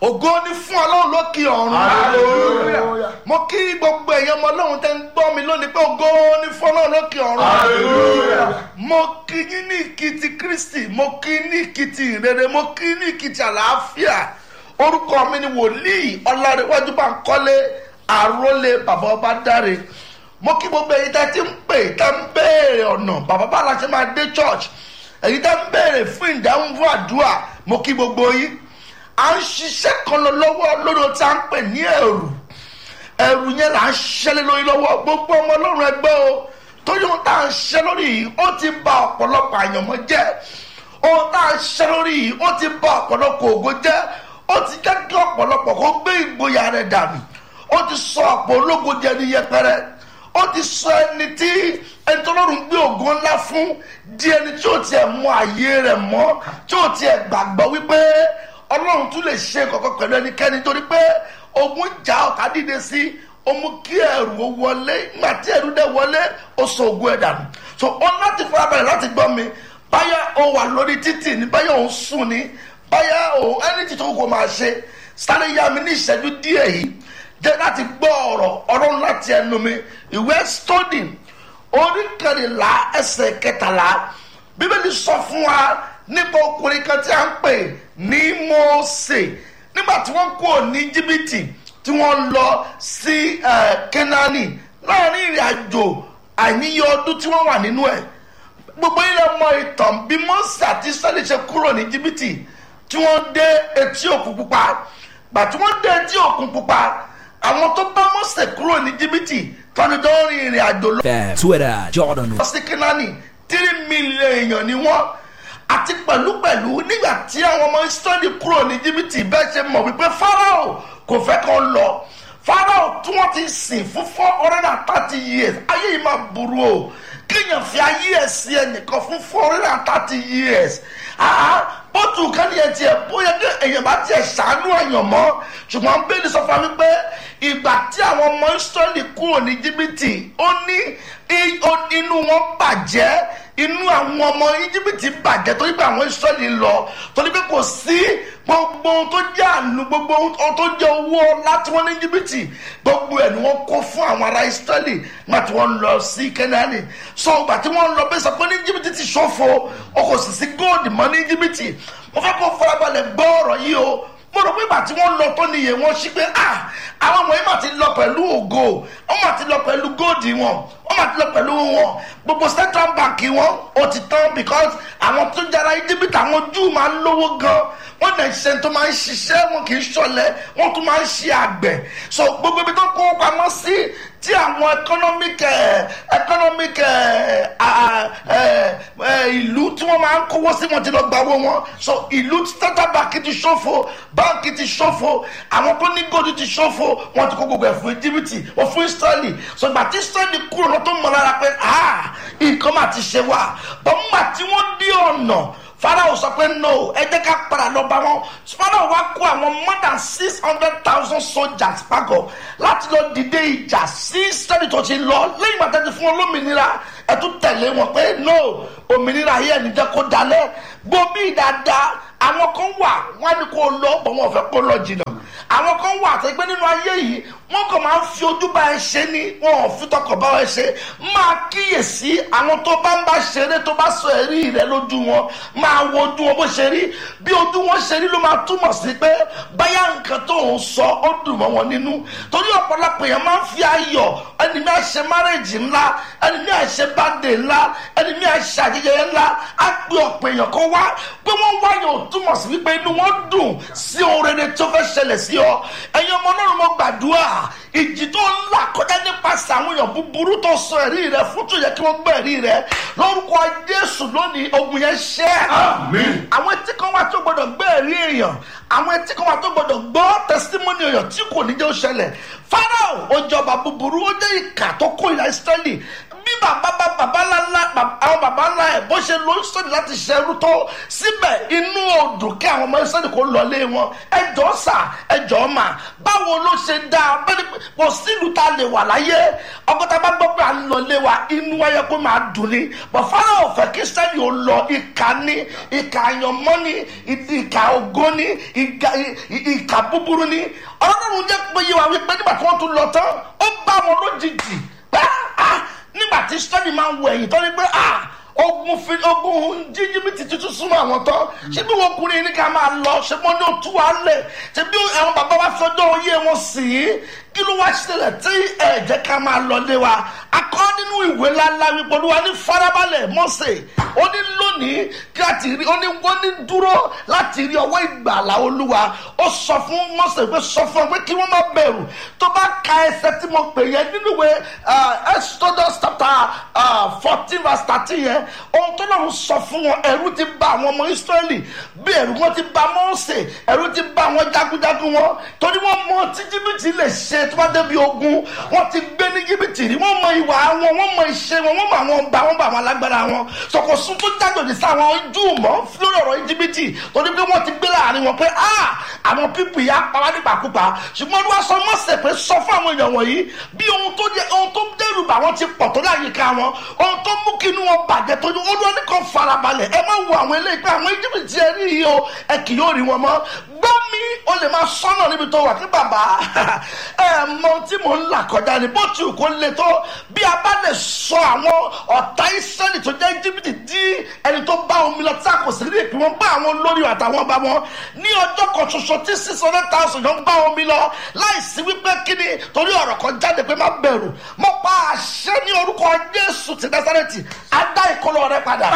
ògo ni fún ọlọ́run lókè ọ̀run Hallelujah. mo kí gbogbo èèyàn ọmọ ọlọ́run tẹ́ ń gbọ́ mi lónìí pé ògo ni fún ọlọ́run lókè ọ̀run Hallelujah. mo kí yín ní ìkìtì kristi mo kí ní ìkìtì ìrere mo kí ní ìkìtì àlàáfíà orúkọ mi ni wòlíì ọlárẹ̀wájú bá ń kọ́lé àrólé bàbá ọba dáre mo kí gbogbo èyí tẹ́ ti ń pè tẹ́ ń béèrè ọ̀nà bàbá bá la ṣe máa dé church èyí tẹ́ ń béèrè fún ìdáhùn fún àdúrà mo kí gbogbo yín à ń ṣiṣẹ́ kan lọ lọ́wọ́ lórí ohun tí a ń pè ní ẹ̀rù ẹ̀rù yẹn là ń ṣẹlẹ̀ lórí lọ́wọ́ gbogbo ọmọ ọlọ́run ẹgbẹ́ o torí ohun tá à ń ṣe lórí yìí ó ti ba ọ̀pọ̀lọpọ̀ àyànmọ́ jẹ́ ohun tá à ń ṣe lórí yìí ó ti ba ọ̀pọ̀lọpọ̀ ògo jẹ́ ó ti jẹ́ kí ọ̀pọ̀lọpọ̀ kó gbé ìgboyà rẹ̀ dànù ó ti sọ ọ̀pọ̀ ológo jẹ ní yẹpẹrẹ ó ti sọ ẹni tí ẹni tó lọ́rùn gbé ògo ńlá fún di ẹni tí ó tiẹ̀ mọ àyè rẹ̀ mọ́ tí ó tiẹ̀ gbàgbọ́ wípé ọlọ́run tún lè ṣe kọ̀kọ́ pẹ̀lú ẹnikẹ́ni torí pé ogun jà ọ̀tá dìde sí ó mú kí ẹrù ó wọlé nígbà tí ẹrù dẹ̀ wọlé ó sọ ogun ẹ̀ dànù so ó láti farabalẹ̀ láti gbọ́ mi báyà ó wà lórí títì ní báyà ó ń sùn ní báyà ó ẹni tí tó kò máa ṣe sáré yá mi ní ìṣẹ́jú díẹ̀ yìí jẹ́ láti gbọ́ ọ̀rọ̀ ọ̀rọ̀ láti ẹnu mi ìwé stodi orí kẹrìnlá ẹsẹ̀ kẹtàlá bíbélì sọ fún wa nípa ọkùnrin kan tí a ń pè ní mose nígbà tí wọ́n kúrò ní jìbìtì tí wọ́n lọ sí kẹ́nání láàrin ìrìn àjò àìníye ọdún tí wọ́n wà nínú ẹ̀ gbogbo ilẹ̀ mọ ìtàn bí mose àti israẹli ṣe kúrò ní jìbìtì tí wọ́n dé etí òkun pupa gbà tí wọ́n dé etí òkun pupa àwọn tó bá mose kúrò ní jìbìtì tọ́ni tó ń rin ìrìn àjò lọ Fẹ́ Twitter Jordan lọ sí kínání tírí mílíọ̀nù èèyàn ni wọ́n àti pẹ̀lúpẹ̀lú nígbà tí àwọn ọmọ israẹli kúrò ní jìbìtì bẹ́ẹ̀ ṣe mọ̀ wípé farao kò fẹ́ kàn lọ farao tí wọ́n ti sìn fún four hundred and thirty years ayé yìí máa burú o kéèyàn fi ayé ẹ̀ sí ẹnìkan fún four hundred and thirty years bótú kánìyàn tiẹ̀ bóyá kí èèyàn bá tiẹ̀ ṣàánú èèyàn mọ́ ṣùgbọ́n bẹ́ẹ̀ni sọ fún mi pé ìgbà tí àwọn ọmọ israẹli kúrò ní jìbìtì ó ní inú wọn bàjẹ́ inú àwọn ọmọ íjíbítì bàjẹ́ torí pé àwọn israẹli lọ torí pé kò sí gbogbo ohun tó jẹ́ àánú gbogbo ohun tó jẹ́ owó láti wọn ní íjíbítì gbogbo ẹ̀ ni wọ́n kó fún àwọn ará israẹli nígbà tí wọ́n lọ sí kẹ́nẹ́ánì so ìgbà tí wọ́n lọ bẹ́ẹ̀ sọ pé ní íjíbítì ti ṣòfò o kò sì sí góòdì mọ́ ní íjíbítì mo fẹ́ kó farabalẹ̀ gbọ́ ọ̀rọ̀ yìí o mo rò pé ìgbà tí wọ́n lọ tó níye wọn sí pé ah àwọn ọmọ yìí mà ti lọ pẹ̀lú ògo wọ́n mà ti lọ pẹ̀lú góòdì wọn wọ́n mà ti lọ pẹ̀lú wọn gbogbo central bank wọn ó ti tán because àwọn tó jara íjíbítì àwọn júù máa ń lówó gan wọ́n dẹ̀ ṣe tó máa ń ṣiṣẹ́ wọn kì í ṣọlẹ̀ wọ́n tún máa ń ṣe àgbẹ̀ so gbogbo ibi tó kó pamọ́ sí tí àwọn economic economic ìlú tí wọ́n máa ń kówó sí wọn ti lọ gba owó wọn so ìlú central bank ti ṣòfò báńkì ti ṣòfò àwọn tó ní gòdì ti ṣòfò wọn ti kó gbogbo ẹ̀ fún íjíbítì ó fún israẹli so ìgbà tí israẹli kúrò lọ tó mọ lára pé nǹkan máa ti ṣe wá bọ́n tí wọ́n dí ọ̀nà farao sọ pé no ẹ jẹ́ ká padà lọ bá wọn farao wá kó àwọn more than six hundred thousand soldiers pàgọ́ láti lọ dìde ìjà sí sẹ́ni tó ti lọ lẹ́yìn bàtà ti fún olómìnira ẹ tún tẹ̀lé wọn pé no òmìnira yìí ẹni jẹ́ kó dalẹ̀ gbòmí dáadáa àwọn kan wà wọn á ní kó lọ bọ̀ wọn ò fẹ́ kó lọ jìnnà àwọn kan wà tó gbé nínú ayé yìí wọn kàn máa ń fi ojú bá ẹ ṣe ni wọn ò fi tọkàn bá ẹ ṣe máa kíyèsí àwọn tó bá ń bá ṣeré tó bá sọ ẹrí rẹ lójú wọn máa wo ojú wọn bó ṣe rí bí ojú wọn ṣe rí ló máa túmọ̀ sí pé báyà nǹkan tó ń sọ ó dùn mọ́ wọn nínú torí ọ̀pọ̀lọpọ̀ èèyàn máa ń fi ayọ̀ ẹni mi àṣẹ márèjì ńlá ẹni mi àṣẹ bàdé ńlá ẹni mi àṣẹ àjẹjẹ ńlá á pé ọ̀pọ̀ èèyàn kan wá pé wọ́n wáyọ̀ ò túmọ̀ sí wípé inú wọn dùn sí ohun rere tó fẹ́ ṣẹlẹ̀ sí ọ ẹ̀yin ọmọ náà mo gbàdúrà ìjì tó ń là kọjá nípasẹ̀ àwọn èèyàn búburú tó sọ ẹ̀rí rẹ fún tó yẹ kí wọ́n gbọ́ ẹ̀rí rẹ lórúkọ jésù lónìí ogun yẹn ṣẹ́ Àmín. àwọn etí kan wà tó gbọdọ̀ gbọ́ ẹ̀rí èèyàn àwọn etí kan wà tó gbọdọ̀ gbọ́ tẹsítímọ́nì èèyàn tí kò ní jẹ́ ó ṣẹlẹ̀ farao ó jọba búburú ó jẹ́ ìkà tó kó ìlà ìsírẹ́lì bí bàbá bá bàbá ńlá àwọn bàbá ńlá ẹ̀ bó ṣe ló ń sọ̀rọ̀ láti ṣerú tó síbẹ̀ inú odò kí àwọn ọmọ ìsọ̀rọ̀ kò lọlé wọn ẹjọ́ sà ẹjọ́ mà báwo ló ṣe dá bẹ́ẹ̀ni kò sílùú tá a lè wà láyé ọgọ́ta bá gbọ́ pé à ń lọlé wa inú wáyé kó máa dùn ní bọ̀fárá ọ̀fẹ́ kí sẹ́ni ò lọ ìka ní ìka àyànmọ́ ní ìka ògo ní ìka búburú ní ọlọ́run jẹ́ pé yé wa wípé nígbà tí wọ́n tún lọ tán ó bá wọn lójijì pé nígbà tí sẹ́ni máa ń wọ ẹ̀yìn tó ní pé ogun fi ogun jíjìbìtì tuntun súnmọ́ àwọn tán ṣé bí wọn kùnrin ní ká máa lọ ṣé mo ní o tú wa lẹ̀ ṣé bí àwọn bàbá wa fọjọ́ oyé wọn sì í kí ló wá ṣẹlẹ̀ tí ẹ jẹ́ ká máa lọ lé wa akọ́ nínú ìwé ńláńlá wípé olúwa ní farabalẹ̀ mọ́sẹ̀ ó ní lónìí kí a ti rí ó ní wọ́n ní dúró láti rí ọwọ́ ìgbàlá olúwa ó sọ fún mọ́sẹ̀ pé sọ fún ọ pé kí wọ́n má bẹ̀rù tó bá ka ẹsẹ̀ tí mo pè yẹn nínú ìwé exodus chapter fourteen verse thirteen yẹn ohun tó lọ́run sọ fún wọn ẹ̀rù ti bà àwọn ọmọ israẹli bí ẹ̀rù wọn ti bà mọ́sẹ̀ ẹ̀rù ti bà àwọn jagunjagun wọn torí wọ́n mọ tí jìbìtì lè ṣe tó bá débi ogun wọ́n ti gbé ní jìbìtì rí wọ́n mọ ìwà wọn wọ́n mọ ìṣe wọn wọ́n mọ àwọn ọba wọn bá àwọn alágbára wọn sọkòsù tó jájòjì sí àwọn júù mọ́ lórí ọ̀rọ̀ jìbìtì torí pé wọ́n ti gbé láàrin wọn pé ah àwọn pípì yà pàwá nípakúpa ṣùgbọ́n olúwa sọ mọ́sẹ̀ pé sọ fún àwọn èèyàn wọ̀nyí bí ohun tó jẹ ohun tó dẹ́rù bà wọ́n ti pọ̀ tó láyìíká wọn ohun tó mú kí inú wọn bàjẹ́ tó ní olúwa ní kan farabalẹ̀ ẹ má wo àwọn eléyìí pé àwọn jìbìtì ẹ rí yìí o ẹ kì yóò rí wọn mọ́ gbọ́ mi o lè máa sọ́nà níbi tó wà kí bàbá ẹ mọ tí mò ń là kọjá ni bó ti wù kó le tó bí a bá lè sọ àwọn ọ̀tá ìsẹ́lì tó jẹ́ jìbìtì dí ẹni tó bá omi lọ tí a kò sí rí ìpín wọn bá àwọn olórí àtàwọn ọba wọn ní ọjọ́ kan ṣoṣo tí six hundred thousand yóò bá omi lọ láìsí wípé kíni torí ọ̀rọ̀ kan jáde pé má bẹ̀rù mo pa àṣẹ ní orúkọ Jésù ti Násárẹ́tì adá ìkọlọ rẹ padà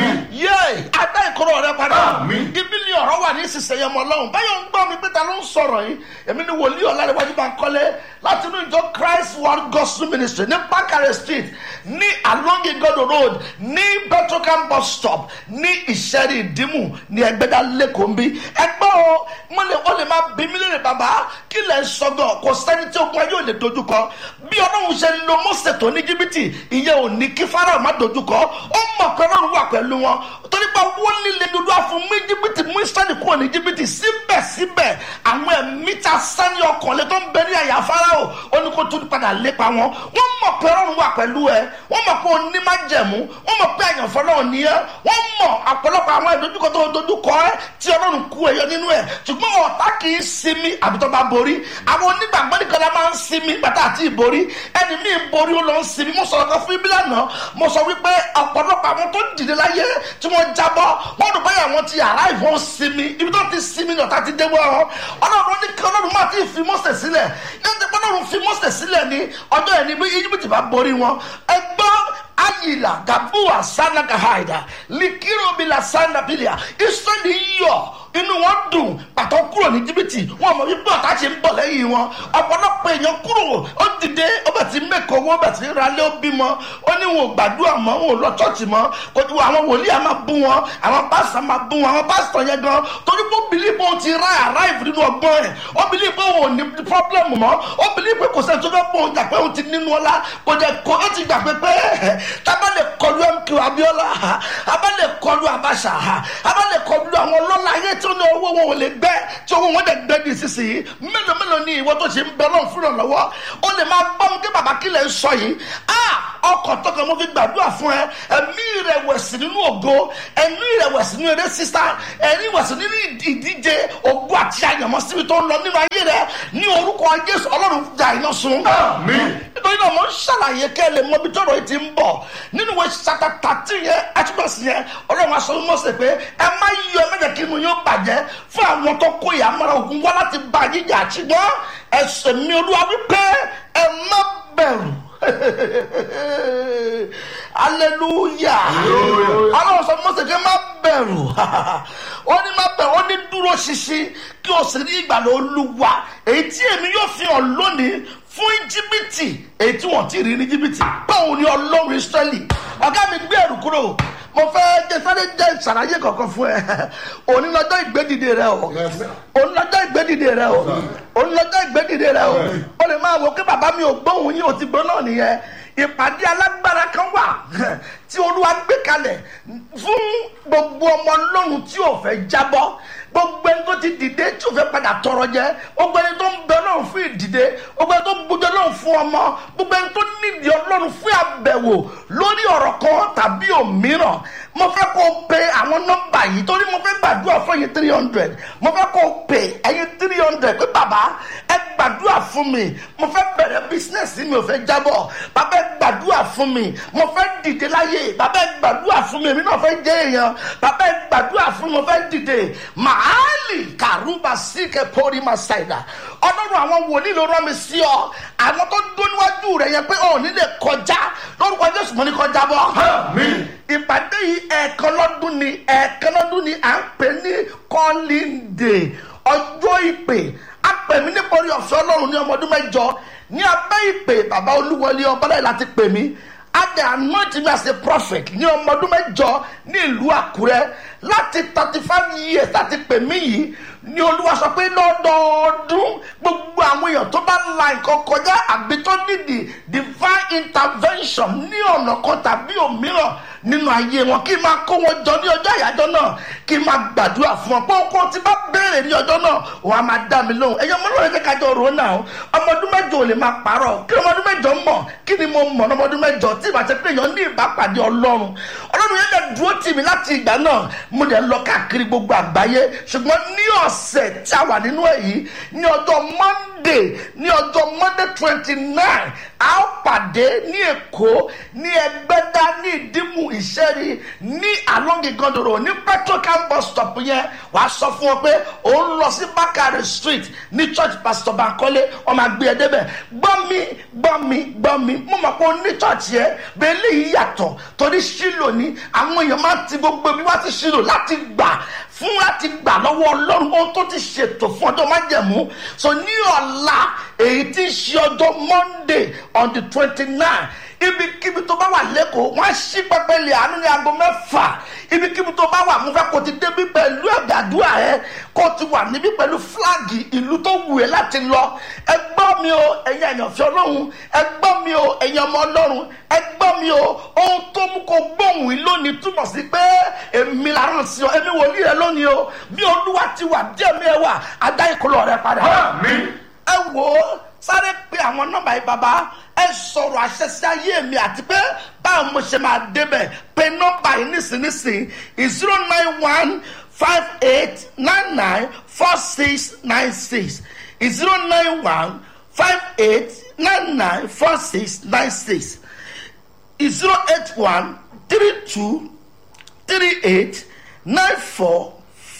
yé adá ìkọlọ rẹ padà ibi ni ọ̀rọ̀ wà ní ìsinsìnyí ọmọ ọlọ́run báyọ̀ ń gbọ́ mi pé ta ló ń sọ̀rọ̀ yìí èmi ni wòlíì ọ̀làdéwájú bá ń kọ́lé láti inú ìjọ Christ World Gospel Ministry ní Bakare Street ní along Igodo Road ní Petrocam bus stop ní Ìṣẹ́rí Ìdímù ní Ẹgbẹ́dá lẹ́kọ̀ọ́ bí ẹgbẹ́ o mo lè o lè máa bí mi lè bàbá kí lẹ̀ ń sọgọ̀ kò sẹ́ni tí ogun ayé ò lè dojúkọ bí ọlọ́run ṣe lo Mósè tó ní jìbìtì ìyẹn ò ní kí Fáráò má dojúkọ ó mọ̀ pé ọlọ́run wà pẹ̀lú wọn torí pé wọ́n líle dúdú àfún mú jìbìtì mú Ísírẹ́lì kúrò ní jìbìtì síbẹ̀síbẹ̀ àwọn ẹ̀mí ta sani ọkàn lé tó ń bẹ ní àyà Fáráò ó ní kó tún padà lépa wọn wọ́n mọ̀ pé ọlọ́run wà pẹ̀lú ẹ wọ́n mọ̀ pé oní má jẹ̀mú wọ́n mọ̀ pé àyànfọ́ náà ní ẹ wọ́n mọ̀ ọ̀pọ̀lọpọ̀ àwọn ìdojúkọ tó dojúkọ ẹ tí ọlọ́run kú ẹyọ nínú ẹ ṣùgbọ́n ọ̀tá kì í sinmi àbí tó bá borí àwọn onígbàgbọ́ nìkan la máa ń sinmi bàtà àti ìborí ẹni míì borí ó lọ ń sinmi mo sọ̀rọ̀ kan fún ibi lánàá mo sọ wípé ọ̀pọ̀lọpọ̀ àwọn tó dìde láyé tí wọ́n jábọ́ wọ́n dùn báyà wọ́n ti àrá ìfọ́n sinmi ibi tó ti sinmi ní ọ̀tá ti dé wọ́n ọ́ ọlọ́run ní kí ọlọ́run máa ti fi Mósè sílẹ̀ yóò ti pẹ́ ọlọ́run fi Mósè sílẹ̀ ní ọjọ́ ẹni bí Íjíbítì bá borí wọn ẹgbọ́n ayila gabuwa sanaka haida likirobila sanabilia israẹli yọ inú wọn dùn pàtó kúrò ní jìbìtì wọn mọ wípé ọ̀tá ṣe ń bọ̀ lẹ́yìn wọn ọ̀pọ̀lọpọ̀ èèyàn kúrò ó dìde ó bẹ̀ tí mẹ́kọ̀ owó bẹ̀ tí ralé ó bímọ ó ní wọn ò gbàdúrà mọ́ wọn ò lọ chọ́ọ̀chì mọ́ kò tí àwọn wòlíì á máa bú wọn àwọn pásítọ̀ máa bú wọn àwọn pásítọ̀ yẹn gan torí pé ó bìlí pé ó ti ra àráìfù nínú ọgbọ́n ẹ̀ ó bìlí pé òun ò ní pọ́blẹ́mù mọ́ ó bìlí pé kò sẹ́ni tó fẹ́ bọ̀ òun jà pé òun ti nínú ọlá kò jẹ́ kó ó ti gbà pé pé tábà lè kọlu MK Abiola abá lè kọlu Abacha abá lè kọlu àwọn ọlọ́lá ayé tí ó ní owó wọn ò lè gbẹ tí owó wọn dẹ̀ gbẹ di sísìnyí mélòó mélòó ni ìwọ tó ṣe ń bẹ lọ́n fún ìrànlọ́wọ́ ó lè máa gbọ́ mi kí bàbá kílẹ̀ ń sọ yìí ọkọ̀ tọkàn mo fi gbàdúrà fún ẹ ẹ̀mí ìrẹ̀wẹ̀sì nínú ògo ẹ̀mí ìrẹ̀wẹ̀sì nínú eré sísá ẹ̀mí ìrẹ̀wẹ̀sì nínú ìdíje ògo àti àyànmọ́ síbi tó ń lọ nínú ayé rẹ ní orúkọ Jésù Ọlọ́run jà iná sun. nítorí náà mo ń ṣàlàyé kẹ́ ẹ lè mọ ibi tọ́rọ̀ yìí ti ń bọ̀ nínú ìwé ṣàtà tàtí yẹn àtúbọ̀sí yẹn Ọlọ́run aṣọ Mósè pé ẹ má yọ ẹ má jẹ́ kí inú yóò bàjẹ́ fún àwọn tó kó ìyàmọ́ra ogun wá láti bá yíjà ṣùgbọ́n ẹsẹ̀ mi olúwa wípé ẹ má bẹ̀rù hallelujah ọlọ́run sọ Mósè kí ẹ má bẹ̀rù ó ní má bẹ̀rù ó ní dúró ṣinṣin kí o sì rí ìgbàlà olúwa èyí tí èmi yóò fi hàn lónìí fún íjíbítì èyí tí wọ́n ti rí ní íjíbítì báwo ni ọlọ́run ìsírẹ́lì ọ̀gá mi gbé ẹ̀rù kúrò mo fẹ́ jẹ sáré jẹ ìsàlàyé kankan fún ẹ òní lọ́jọ́ ìgbédìde rẹ o òní lọ́jọ́ ìgbédìde rẹ o òní lọ́jọ́ ìgbédìde rẹ o o lè máa wò pé bàbá mi ò gbóhùn yín o ti gbọ́ náà nìyẹn ìpàdé alágbára kan wà tí olúwa gbé kalẹ̀ fún gbogbo ọmọ ọlọ́run tí ò fẹ́ jábọ́ gbogbo ẹni tó ti dìde tí ò fẹ́ padà tọrọ jẹ gbogbo ẹni tó ń bẹ ọlọ́run fún ìdìde gbogbo ẹni tó ń gbójú ọlọ́run fún ọmọ gbogbo ẹni tó nídìí ọlọ́run fún àbẹ̀wò lórí ọ̀rọ̀ kan tàbí òmíràn mo fẹ́ kó o pe àwọn nọ́mbà yìí torí mo fẹ́ gbàdúrà fún ẹ̀yin three hundred mo fẹ́ kó o pe ẹ̀yin three hundred pé bàbá ẹ gbàdúrà fún mi mo fẹ́ bẹ̀rẹ̀ bísínẹ́sì mi ò fẹ́ jábọ̀ bàbá ẹ gbàdúrà fún mi mo fẹ́ dìde láyé bàbá ẹ gbàdúrà fún mi èmi náà fẹ́ jẹ́ èèyàn bàbá ẹ gbàdúrà fún mi mo fẹ́ dìde màálì kàrúbà síkẹ pọ́rí máa ṣàìdá ọlọ́run àwọn wòlíì ló rán mi sí ọ àwọn tó dún níwájú rẹ yẹn pé ọ̀ nílé kọjá lórúkọ jésù mo ní kọjá bọ́ Àmín. ìpàdé yìí ẹ̀ẹ̀kan lọ́dún ni ẹ̀ẹ̀kan lọ́dún ni à ń pè ní calling day ọjọ́ ìpè a pè mí nítorí ọ̀fẹ́ ọlọ́run ní ọmọ ọdún mẹ́jọ ní abẹ́ ìpè bàbá olúwọlé ọbọ̀láyé láti pè mí adé anoint me as a prophet ní ọmọ ọdún mẹ́jọ ní ìlú àkúrẹ́ láti thirty five years láti pè mí yìí ní olúwa sọ pé lọ́dọọdún gbogbo àwọn èèyàn tó bá la nǹkan kọjá àbí tó nídìí divine intervention ní ọ̀nà kan tàbí òmíràn nínú ayé wọn kí n máa kó wọn jọ ní ọjọ́ àyájọ́ náà kí n máa gbàdúrà fún wọn pé okó tí bá béèrè ní ọjọ́ náà wọn á máa dá mi lóhùn ẹ̀yọ́ ọmọ náà kájọ rò ó náà ọmọ ọdún mẹ́jọ ò lè máa parọ́ kí ọmọ ọdún mẹ́jọ mọ̀ kí ni mo mọ̀ ọmọ ọdún mẹ́jọ tí ìbàjẹ́ pé èèyàn ní ìbápàdé ọlọ́run ọlọ́run yẹn lè dúró tì mí láti ìgbà náà mo dẹ̀ lọ káàkiri gbogbo àgbáyé ṣùgbọ́n ní ọ̀sẹ̀ tí a wà nínú èyí ní ọjọ́ monday ní ọjọ́ monday twenty nine a ó pàdé ní èkó ní ẹgbẹ́dá ní ìdímù ìṣẹ́rí ní alongigandoro ní petrocam bus stop yẹn wàá sọ fún wọn pé òun lọ sí bakare street ní church pastor bankole ọmọ àgbé ẹ débẹ̀ gbọ́ mi gbọ́ mi gbọ́ mi mo mọ̀ pé o ní church yẹn bẹ́ẹ̀ léyìí yàtọ̀ torí ṣílò ní àwọn èèyàn máa ti gbogbo mi wá ti ṣílò láti gbà fún láti gbà lọ́wọ́ ọlọ́run ohun tó ti ṣètò fún ọjọ́ májẹ̀mú so ní ọ̀la èyí tí ń ṣe ọjọ́ monday on the twenty nine ibikíbi tó bá wà lẹ́kọ̀ọ́ wọ́n á ṣí pẹpẹ lè àánú ní aago mẹ́fà ibikíbi tó bá wà mo fẹ́ kó ti débi pẹ̀lú ẹ̀dàdúrà ẹ kó ti wà níbí pẹ̀lú fúláàgì ìlú tó wù ẹ́ láti lọ ẹ gbọ́ mi o ẹ̀yin àyànfẹ́ ọlọ́run ẹ gbọ́ mi o ẹ̀yin ọmọ ọlọ́run ẹ gbọ́ mi o ohun tó mú kó gbóhùn yìí lónìí túmọ̀ sí pé èmi la rán sí ọ èmi wòlíì rẹ lónìí o bí olúwa ti wà díẹ̀ mi ẹ wà adá ìkọlọ rẹ padà Àmín. ẹ wò ó sáré pé àwọn nọmba yìí bàbá ẹ sọ̀rọ̀ àṣẹ sí ayé mi àti pé báwo mo ṣe máa débẹ̀ pé nọmba yìí nísinsìnyí zero nine one five eight nine nine four six nine six zero nine one five eight nine nine four six nine six zero eight one three two three eight nine four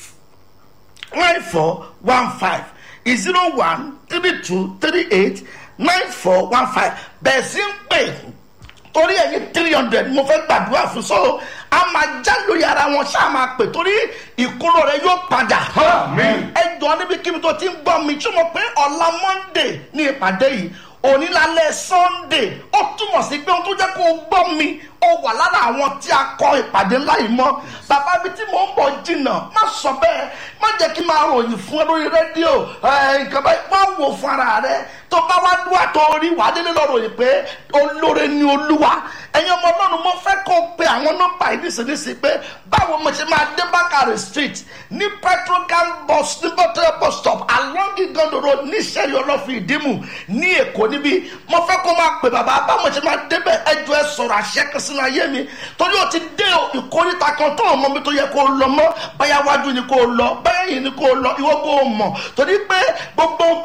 nine four one five zero one three two three eight nine four one five bẹ́ẹ̀ sí ń pè torí ẹ̀yin three hundred mo fẹ́ gbàdúrà fún so a máa já lórí ara wọn ṣáà máa pè torí ìkóló rẹ yóò padà Àmín. ẹ jọ níbi kíbi tó ti ń gbọ́ mi tí mo pé ọ̀la monday ní ìpàdé yìí onílàlẹ̀ sunday ó túmọ̀ sí pé ohun tó jẹ́ kó o gbọ́ mi ó wà lára àwọn tí a kọ ìpàdé ńlá yìí mọ́ bàbá mi tí mò ń bọ̀ jìnnà má sọ bẹ́ẹ̀ má jẹ́ kí n máa ròyìn fún ẹ lórí rédíò ẹ, nǹkan báyìí má wò fún ara rẹ tó bá wá dúwà tó rí wàá délé lọ ròyìn pé olóore ni olúwa ẹ̀yin ọmọ ọlọ́run mo fẹ́ kó o pe àwọn nọ́mbà yìí nísinsìnyí pé báwo mo ṣe máa dé bákàrẹ̀ street ní petrocam bus ní bọ́tẹ́ bus stop along igondo road ní sẹ́rí ọlọ́fin ìdímù ní èkó níbí mo fẹ́ kó máa pè bàbá báwo mo ṣe máa débẹ̀ ẹjọ́ ẹ sọ̀rọ̀ àṣẹ kan sínú ayé mi torí o ti dé ìkórìtà kan tó ọmọ mi tó yẹ kó o lọ mọ́ báyà wájú ni kó o lọ báyà yìí ni kó o lọ ìwọ kó o mọ̀ torí pé gbogbo ohun tó